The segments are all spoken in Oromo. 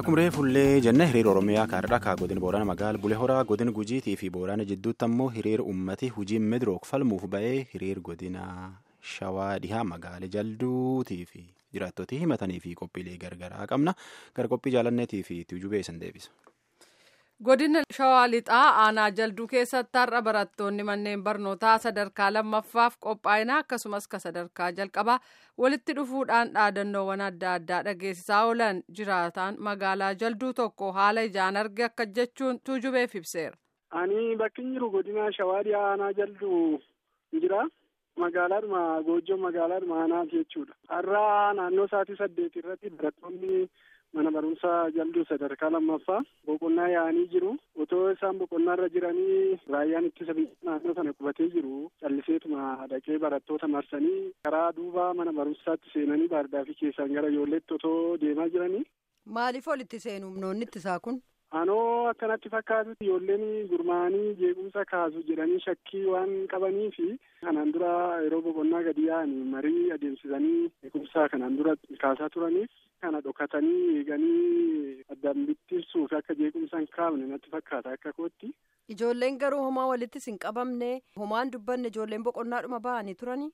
Akkuma reefullee jenne hiriira Oromiyaa kaardhaa kaa godina Boorana magaala Bulee Horaa godina Gujiitii fi Boorana jidduutti ammoo hiriira uummati hujii Meedirook falmuuf ba'ee hiriira godina Shawaa dhihaa magaala Jalduutii fi jiraattootii himatanii fi qophiilee gargaraa qabna. Gara qophii jaalanneetii fi tuujubee san deebisa. Godina Shawaa Lixaa aanaa jalduu keessatti har'a barattoonni manneen barnootaa sadarkaa lammaffaaf qophaa'ina akkasumas ka sadarkaa jalqabaa walitti dhufuudhaan dhaadannoowwan adda addaa dhageessisaa oolan jiraataan magaalaa jalduu tokko haala ijaan arge akka jechuun tuujubeef ibseera. Ani bakki jiru godina Shawaa dhiyaa aanaa jalduu jira. Magaalaadhuma Goojjoo magaalaadhuma aanaati jechuudha. Har'a naannoo sa'aatii saddeet irratti barattoonni mana barumsaa jalduu sadarkaa lammaffaa boqonnaa yaa'anii jiru otoo isaan boqonnaa irra jiranii raayyaan ittisa biyya naannoo sana qubatee jiru calliseetuma dhaqee barattoota marsanii karaa duuba mana barumsaatti seenanii baardaafi keessaan gara ijoolleetti otoo deemaa jiranii. Maaliif olitti seenu humnoonni ittisaa kun? Anoo akkanatti fakkaatutti ijoolleen gurmaa'anii jeequmsa kaasu jedhanii shakkii waan qabanii fi kanaan dura yeroo boqonnaa gadi yaa'anii marii adeemsisanii jeequmsa kanaan dura kaasaa turaniif kana dhokatanii eeganii addaan bittinsuuf akka jeequmsa hin kaafne natti fakkaata akka kootti. Ijoolleen garuu homaa walittis hin qabamne homaan dubbanne ijoolleen boqonnaadhuma ba'anii turanii.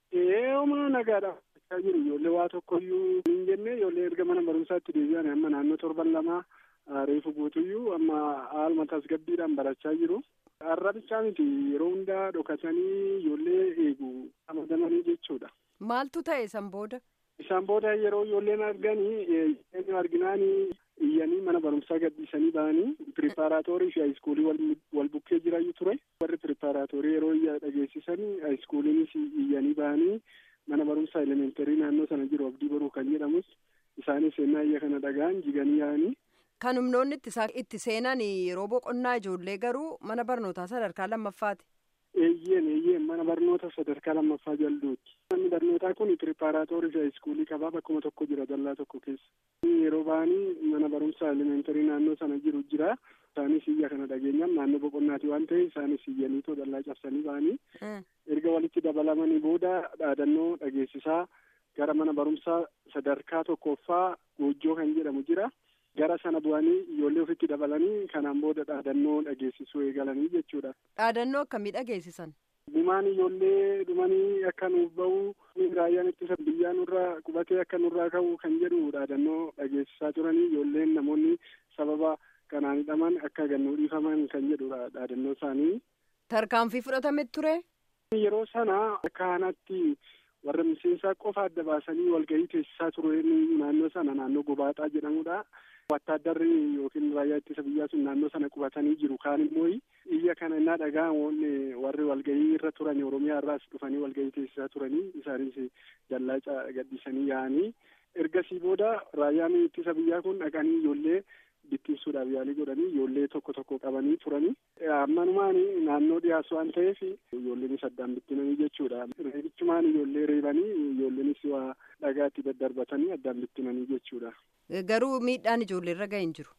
Ee homaa nagaadha. jiru ijoollee waa tokkoyyuu hin jenne ijoollee erga mana barumsaatti deebi'an amma naannoo torban lamaa reefu guutuyyuu amma haaluma tasgabbiidhaan barachaa jiru. Har'a bichaa miti yeroo hundaa dhokatanii ijoollee eegu ramadamanii jechuudha. Maaltu ta'e san booda? Isaan booda yeroo ijoolleen arganii arginaanii iyyanii mana barumsaa gadhiisanii ba'anii piripaaraatoorii fi haayiskuulii wal bukkee jirayyuu ture. Warri piripaaraatoorii yeroo iyya dhageessisanii haayiskuuliinis iyyanii ba'anii mana barumsaa elementarii naannoo sana jiru abdii baruu kan jedhamus isaanis ennaa iyya kana dhagaan jiganii yaa'anii. Kan humnoonni itti seenan yeroo boqonnaa ijoollee garuu mana barnootaa sadarkaa lammaffaati. Eeyyeen eeyyeen mana barnoota sadarkaa lammaffaa jalduuti. Manni barnootaa kun piripaaraatoorii fi haayiskuulii qabaa bakkuma tokko jira dallaa tokko keessa. Yeroo ba'anii mana barumsaa elementarii naannoo sana jiru jira. Isaanis iyya kana dhageenyaan naannoo boqonnaati waan ta'eef isaanis iyyaniitoo dallaa cabsanii ba'anii. Erga walitti dabalamanii booda dhaadannoo dhageessisaa gara mana barumsaa sadarkaa tokkoffaa goojjoo kan jedhamu jira. Gara sana bu'anii ijoollee ofitti dabalanii kanaan booda dhaadannoo dhageessisuu eegalanii jechuudha. Dhaadannoo akkamii dhageessisan? Dhumaan ijoollee dhumanii akka nuuf bahu raayyaan ittisa biyyaa nurraa qubatee akka nurraa ka'u kan jedhu dhaadannoo dhageessisaa turanii ijoolleen namoonni sababa kanaan hidhaman akka gannuu dhiifaman kan jedhudha dhaadannoo isaanii. Tarkaanfii fudhatame ture? Yeroo sana akka kanatti warra miseensaa qofa adda baasanii walgahii teessisaa ture naannoo sana naannoo gobaaxaa jedhamudha. Wattaaddarri yookiin raayyaa ittisa biyyaa sun naannoo sana qubatanii jiru. Kaan immoo iyya kana innaa dhaga'amoon warri walgahii irra turan Oromiyaa irraas dhufanii walgahii teessisaa turanii isaanis dallaa gadhiisanii yaa'anii. Ergasii booda raayyaan ittisa biyyaa kun dhaqanii ijoollee bittinsuudhaaf yaalii godhanii ijoollee tokko tokko qabanii turanii. Ammanumaan naannoo dhiyaas waan ta'eef ijoolleenis addaan bittinanii jechuudha. Reebichumaan ijoollee reebanii ijoolleenis waa dhagaatti daddarbatanii addaan bittinanii jechuudha. Garuu miidhaan ijoollee irra ga'e hin jiru.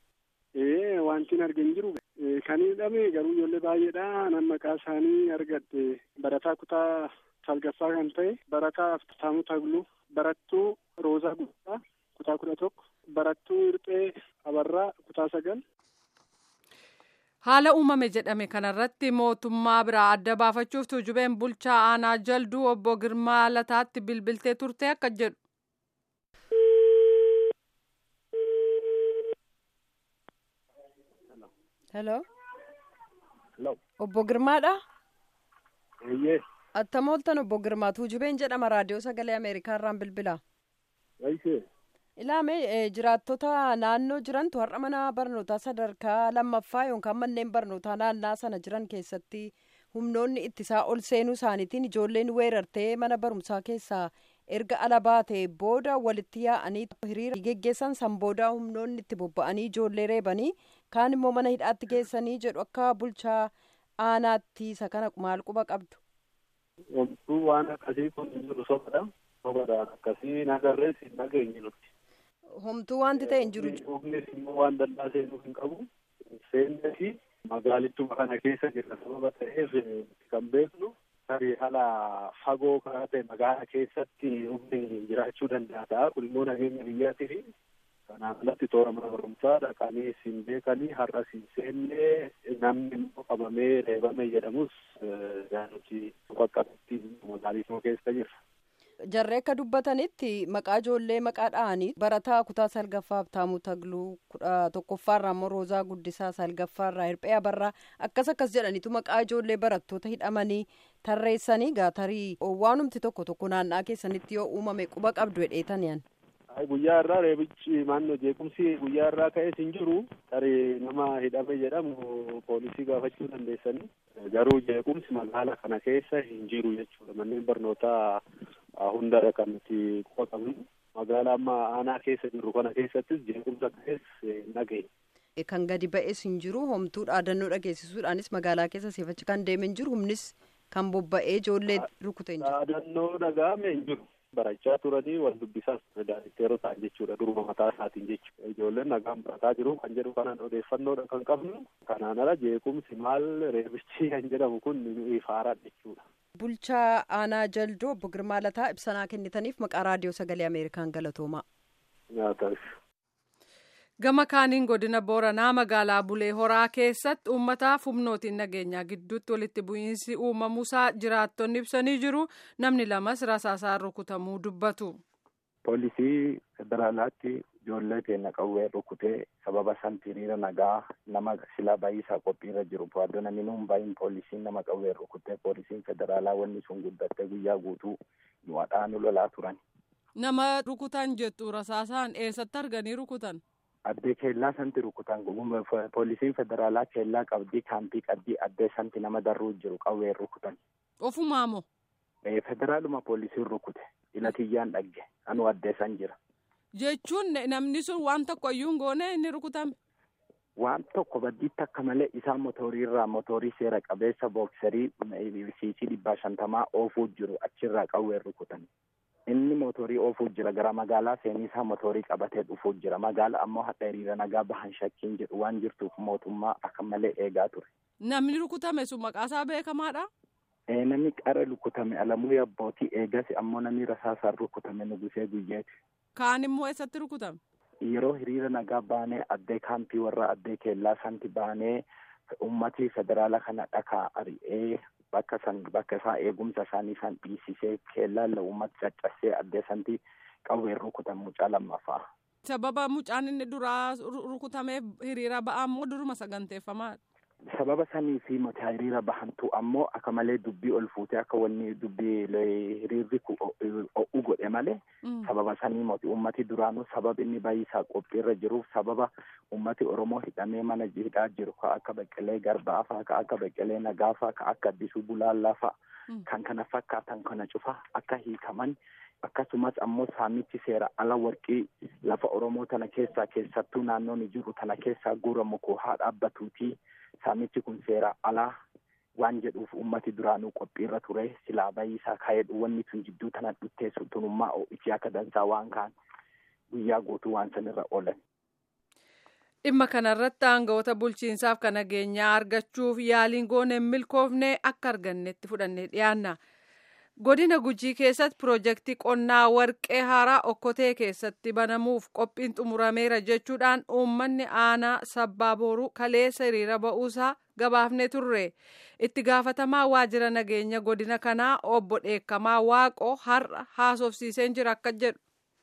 Ee wanti hin arge hin jiru. Kan hidhame garuu ijoollee baay'eedha. Nan maqaa isaanii argadhe barataa kutaa salgaffaa kan ta'e barataa Aftaamuu Tagluu barattuu Roozaa Guddaa kutaa kudha tokko barattuu Hirphee Abarraa kutaa sagal. Haala uumame jedhame kanarratti mootummaa biraa adda baafachuuf tuujubeen bulchaa aanaa jalduu obbo Girmaa Lataatti bilbiltee turte akka jedhu. Hello. Hello. Obbo Girmaadha? Eeyyee. Attam ooltan obbo Girmaa tuujubeen jedhama raadiyoo sagalee Ameerikaa irraan bilbila. Waayisee. Ilaame jiraattota naannoo jirantu har'a mana barnootaa sadarkaa lammaffaa yookaan manneen barnootaa naannaa sana jiran keessatti humnoonni ittisaa ol seenuu isaaniitiin ijoolleen weerartee mana barumsaa keessaa erga ala baatee booda walitti yaa'anii hiriira geggeessan san booda humnoonni itti bobba'anii ijoollee reebanii kaan immoo mana hidhaatti geessanii jedhu akka bulchaa aanaatti isa kana maal quba qabdu. Wantuu waan akkasii kun jiru sobadha. Sobadhaan akkasii nagarrees hin dhageenye nuti. Homtuu wanti ta'e hin jiru. Dhugnis immoo waan dallaa seenuu hin qabu. Seennee fi magaalittuma kana keessa jirra sababa ta'eef kan beeknu tarii haala fagoo karaa ta'e magaala keessatti humni jiraachuu danda'a ta'a. Kun immoo nageenya biyyaatii fi Kanaan alatti toora mana barumsaa dhaqanii siin beekanii har'a siin seennee namni immoo qabamee reebame jedhamus nuti qaqqabatti magaaliifmoo keessa jirra. Jarree akka dubbatanitti maqaa ijoollee maqaa dha'anii barataa kutaa salgaffaa Habtaamuu Tagluu kudha tokkoffaarraa immoo Roozaa Guddisaa salgaffaarraa Hirphee Abarraa akkas akkas jedhaniitu maqaa ijoollee barattoota hidhamanii tarreessanii gaatarii waanumti tokko tokko naannaa keessanitti yoo uumame quba qabdu hedheetan yan. Guyyaa irraa reebichi maannoo jeequmsi guyyaa irraa ka'es hin jiru tarii nama hidhame jedhamu poolisii gaafachuu dandeessanii garuu jeequmsi magaala kana keessa hin jiru jechuudha manneen barnootaa hundarra kan nuti quba qabnu magaala amma aanaa keessa jirru kana keessattis jeequmsa ka'es hin dhageenye. Kan gadi ba'es hin jiru homtuu dhaadannoo dhageessisuudhaanis magaalaa keessa seefachi kan deeme hin jiru humnis kan bobba'ee ijoollee rukute hin jiru. Dhaadannoo dhaga'ame hin jiru. barachaa turanii wal dubbisaas daanitteeroo ta'an jechuudha duruma mataa isaatiin jechuudha ijoolleen nagaan barataa jiru kan jedhu kanaan odeeffannoodha kan qabnu kanaan ala jeequmsi maal reebichi kan jedhamu kun ifaaraa jechuudha. Bulchaa aanaa jaldoo obbo Girmaa Lataa ibsanaa kennitaniif maqaa raadiyoo sagalee Ameerikaan galatoomaa. Nyaataaf. Gama kaaniin godina Booranaa magaalaa Bulee Horaa keessatti uummataaf humnootiin nageenyaa gidduutti walitti bu'iinsi uumamuusaa jiraattonni ibsanii jiru. Namni lamas rasaasaan rukutamuu dubbatu. Poolisii federaalaatti ijoollee keenya qawwee rukutee sababa santi hiriira nagaa nama silaa baay'isaa qophiirra jiru bu'aadoo namni nuun baay'in poolisiin nama qawwee rukutee poolisiin federaalaa wanni sun guddattee guyyaa guutuu nu hadhaanu lolaa turan. Nama rukutan jettu rasaasaan eessatti arganii rukutan? addee keellaa santi rukutan poolisiin federaalaa keellaa qabdii kaampii qabdii addee santi nama darruu jiru qawween rukutan. Ofumaa moo? Federaaluma poolisiin rukute ilatiyyaan dhagge anu addee san jira. Jechuun namni sun waan tokko iyyuu hin goone inni rukutame. Waan tokko baddiitti akka malee isaa motoriirraa motorii seera qabeessa booksarii siisii dhibbaa shantamaa oofuu jiru achirraa qawween rukutan. inni motorii oofuu jira gara magaalaa seeniisaa motorii qabatee dhufuu jira magaala ammoo hadha hiriira nagaa bahan shakkiin jedhu waan jirtuuf mootummaa akka malee eegaa ture. Namni rukutame sun maqaasaa beekamaadha. Namni qara rukutame alamuu abbootii eegas ammoo namni rasaasaan rukutame nugusee guyyeeti. Kaan immoo eessatti rukutame? Yeroo hiriira nagaa baanee addee kaampii warra addee keellaa santi baanee ummatii federaala kana dhakaa ari'ee bakka san bakka isaa eegumsa isaanii isaan dhiisisee keellaan uummata caccasee addee santi qawween rukutan mucaa lammaffaa. Sababa mucaan inni duraa rukutameef hiriira ba'aa immoo duruma saganteeffamaa. Sababa sanii fi mata hiriira bahantu ammoo akka malee dubbii ol fuutee akka wanni dubbii hiriirri o'u godhe malee sababa sanii moti ummati duraanuu sababa inni baay'isaa qophiirra jiruuf sababa ummati Oromoo hidhamee mana hidhaa jiru ka akka Beqqelee Garbaa faa ka akka Beqqelee Nagaa faa ka akka Addisuu Bulaallaa faa kan kana fakkaatan kana cufa akka hiikaman akkasumas ammoo saamichi seera ala warqii lafa Oromoo tana keessaa keessattuu naannoon jiru tana keessaa guuramu koo haa dhaabbatuutii saamichi kun seera alaa waan jedhuuf ummati duraanuu qophiirra ture silaa baay'isaa kaa'edhu wanni tun jidduu tana dhutteessu tunummaa ho'ichi akka dansaa waan kaan guyyaa guutuu waan sanirra oolan. Dhimma kanarratti aangawoota bulchiinsaaf kan nageenyaa argachuuf yaaliin goone hin milkoofne akka argannetti fudhannee dhiyaanna. Godina Gujii keessatti piroojeektii qonnaa warqee haaraa okkotee keessatti banamuuf qophiin xumurameera jechuudhaan uummanni aanaa sabbaa booruu kaleessa hiriira ba'uusaa gabaafne turre. Itti gaafatamaa waajjira nageenya godina kanaa obbo Dheekkamaa Waaqoo har'a haasofsiiseen jira akka jedhu.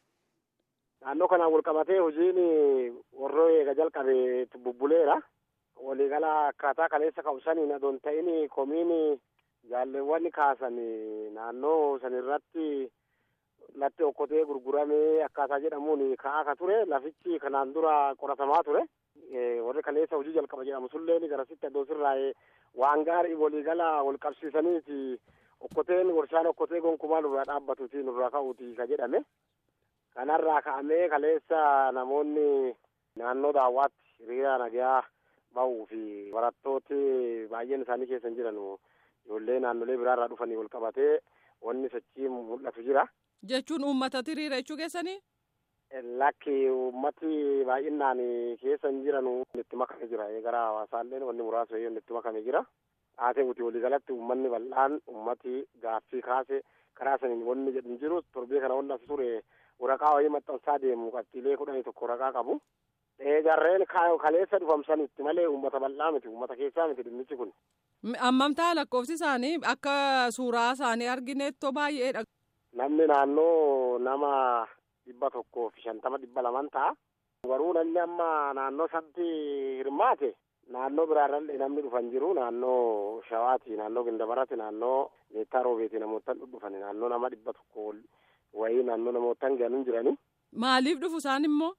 Naannoo kanaan wal qabatee hojiin warroo eega jalqabe bubbuleera. Waliigala akkaataa kaleessa ka'usaniin adoon ta'in komiin jaalleewwan kaasan naannoo sanirratti latti okkotee gurguramee akkaataa jedhamuun ka'aa ka ture lafichi kanaan dura qoratamaa ture warri kaleessa hojii jalqaba jedhamu sulleen garasitti addoo sirraa'ee waan gaarii waliigala wal qabsiisaniiti okkoteen warshaan okkotee gonkumaa nurraa dhaabbatuti nurraa ka'uuti ka jedhame kanarraa ka'amee kaleessa namoonni naannoo daawwaatti hiriira nagaa bahuu fi barattooti baay'een isaanii keessa hin jiran ijoollee naannolee biraarraa dhufanii wal qabatee wanni sochii mul'atu jira. Jechuun uummatatti hiriira jechuu keessanii? Lakki uummati baay'inaan keessa hin jiran itti makame jira. Gara hawaasaallee wanni muraasa yoo itti makame jira. Haa ta'uuti waliigalatti uummanni bal'aan uummati gaaffii kaase karaa saniin wanni jedhu hin jiru torbee kana wanni as ture waraqaa wayii maxxansaa deemu qabxiilee kudhanii tokko waraqaa qabu. Jarreen kaleessa dhufamsanitti malee uummata bal'aa miti uummata keessaa miti dhimmichi kun. Ammamtaa lakkoofsi isaanii akka suuraa isaanii argineettoo baay'eedha. Namni naannoo nama dhibba tokkoo fi shantama dhibba laman ta'a. Garuu namni amma naannoo sanatti hirmaate naannoo biraarrallee namni dhufan jiru naannoo shawaati naannoo gindabarati naannoo meettaa roobeeti namootan dhufan naannoo nama dhibba tokko wayii naannoo namootan ganuun jirani. Maaliif dhufu isaan immoo?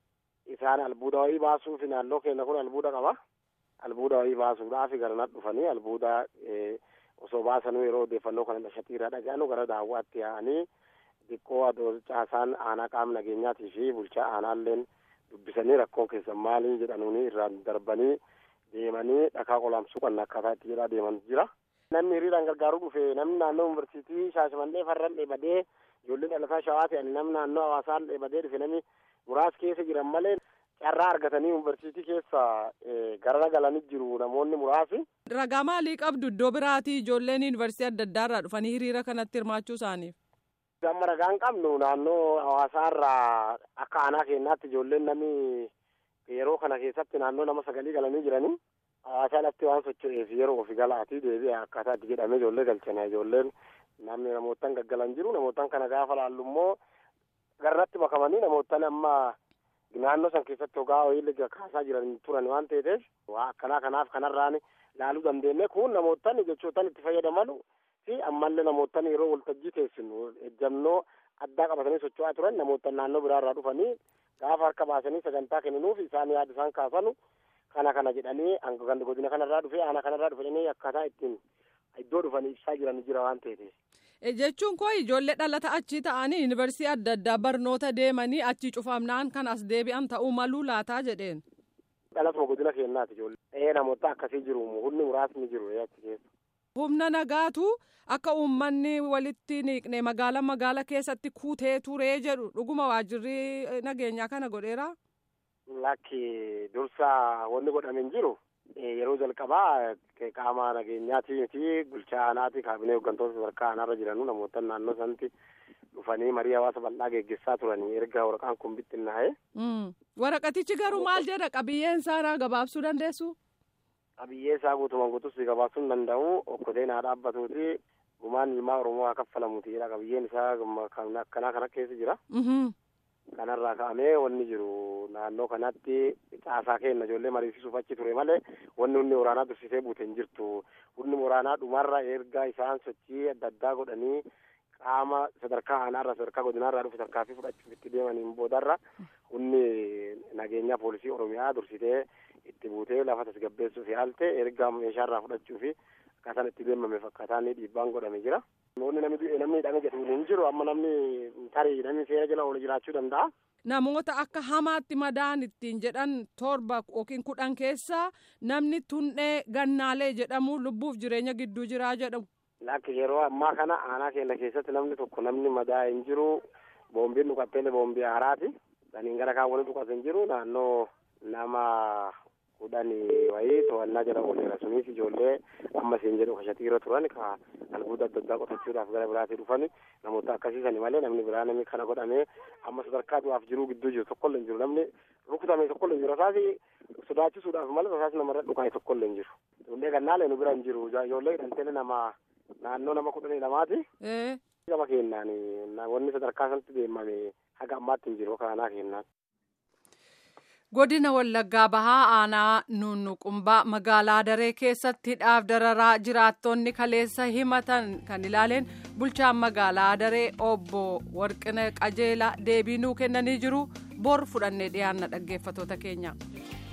Isaan albuuda wayii baasuuf naannoo keenya kun albuuda qaba. Albuuda wayii baasuudhaaf garanat dhufanii albuuda osoo baasanuu yeroo odeeffannoo kana dhashatiirra dhaga'anu gara daawwaatti yaa'anii xiqqoo adoo caasaan aanaa qaama nageenyaatii fi bulchaa aanaalleen dubbisanii rakkoon keessan maalii jedhanuuni irraan darbanii deemanii dhakaa qolaamsuu kan akkaataa itti jedhaa deeman jira. Namni hiriiraan gargaaruu dhufe namni naannoo yuunivarsiitii Shaashimannee farran dheebadee ijoollee dhalataa shawaa ta'an namni naannoo hawaasaan dheebadee dhufe namni muraas keessa jiran malee carraa argatanii yuunivarsiitii keessa gara galanii jiru namoonni muraasi. Ragaa maalii qabdu iddoo biraatii ijoolleen yuunivarsiitii adda addaa irraa dhufanii hiriira kanatti hirmaachuu isaaniif? Amma ragaan qabnu naannoo hawaasaarraa akka aanaa keenyaatti ijoolleen namni yeroo kana keessatti naannoo nama sagalii galanii jiranii hawaasaa lafti waan socho'eef yeroo ofi galaatii deebi'e akkaataa itti jedhamee ijoollee galchana ijoolleen namni namootan gaggalan jiru namootan kana gaafa laallu immoo garratti makamanii namootan amma naannoo san keessatti hogaa ho'iillee kaasaa jiran turan waan ta'eef waa akkanaa kanaaf kanarraan laaluu dandeenye kun namootan jechootan itti fayyadaman fi ammallee namootan yeroo waltajjii teessinu ejjannoo addaa qabatanii socho'aa turan namootan naannoo biraarraa dhufanii gaafa harka baasanii sagantaa kenninuuf isaan yaada isaan kaasanu kana kana jedhanii godina kanarraa dhufe aanaa kanarraa dhufanii akkaataa ittiin iddoo dhufanii ibsaa jiran jira waan ta'eef. jechuun koo ijoollee dhalata achii ta'anii yuunivarsiitii adda addaa barnoota deemanii achii cufamnaan kan as deebi'an ta'uu maluu laataa jedheen. dhalatuma godina keenyaati ijoollee. ee namoota akkasii jiru humni muraasni jiru achi keessa. humna nagaatu akka uummanni walitti niiqne magaala magaala keessatti kuutee turee jedhu dhuguma waajjirri nageenyaa kana godheera. lakki dursa wanni godhame hin jiru. yeroo jalqabaa qaama nageenyaatii fi bulchaa aanaati kaabinee hooggantoota sadarkaa aanaarra jiranuu namoota naannoo sanatti dhufanii marii hawaasa bal'aa geggeessaa turanii erga waraqaan kun bittinnaa'e. waraqatichi garuu maal jedha qabiyyeen isaa gabaabsuu dandeessu. qabiyyee isaa guutumaan guutus gabaabsuu hin danda'u okkoteen haa dhaabbatuuti gumaan ilmaa oromoo haa kaffalamuuti jedha qabiyyeen isaa akkanaa kana keessa jira. kanarraa ka'amee wanni jiru naannoo kanatti caasaa kenna ijoollee mariisisuuf achi ture malee wanni humni waraanaa dursisee buute hin jirtu humni waraanaa dhumarra erga isaan sochii adda addaa godhanii qaama sadarkaa aanaarra sadarkaa godinaarraa dhufe tarkaanfii fudhachuuf itti deemaniin boodarra humni nageenyaa poolisii oromiyaa dursitee itti buutee lafa tasgabbeessuuf yaalte erga meeshaarraa fudhachuu fi akkaataan itti deemame fakkaataan dhiibbaan godhame jira. Namoonni namni du'e namni hidhame jedhu hin jiru amma namni tarii namni seera jala oolu jiraachuu danda'a. Namoota akka hamaatti madaan ittiin jedhan torba yookiin kudhan keessa namni tunnee gannaalee jedhamu lubbuuf jireenya gidduu jiraa jedhamu. Lakki yeroo ammaa kana aanaa keenya keessatti namni tokko namni madaa hin jiru boombiin dhukattee boombii haaraati. Saniin gara kaawwanii dhukkate hin jiru naannoo nama kudhanii wayii to'annaa jala ooleera sunis ijoollee amma siin jedhu kashatiirra turan ka albuuda adda addaa qotachuudhaaf gara biraatii dhufan namoota akkasiisani malee namni biraa namni kana godhamee amma sadarkaa du'aaf jiruu gidduu jiru tokkollee hin jiru namni rukutame tokkollee hin jiru rasaasi sodaachisuudhaaf malee rasaasi namarra dhukaa'e tokkollee hin jiru ijoollee gannaalee nu bira hin jiru ijoollee hidhanteele nama naannoo nama kudhanii lamaati. gama kennaan wanni sadarkaa sanatti deemame haga ammaatti hin jiru kaanaa kennaan. godina wallaggaa bahaa aanaa nunnuqumbaa magaalaa daree keessatti hidhaaf dararaa jiraattonni kaleessa himatan kan ilaaleen bulchaan magaalaa daree obbo warqina qajeelaa deebii nuu kennanii jiru bor fudhannee dhiyaanna dhaggeeffatoota keenya.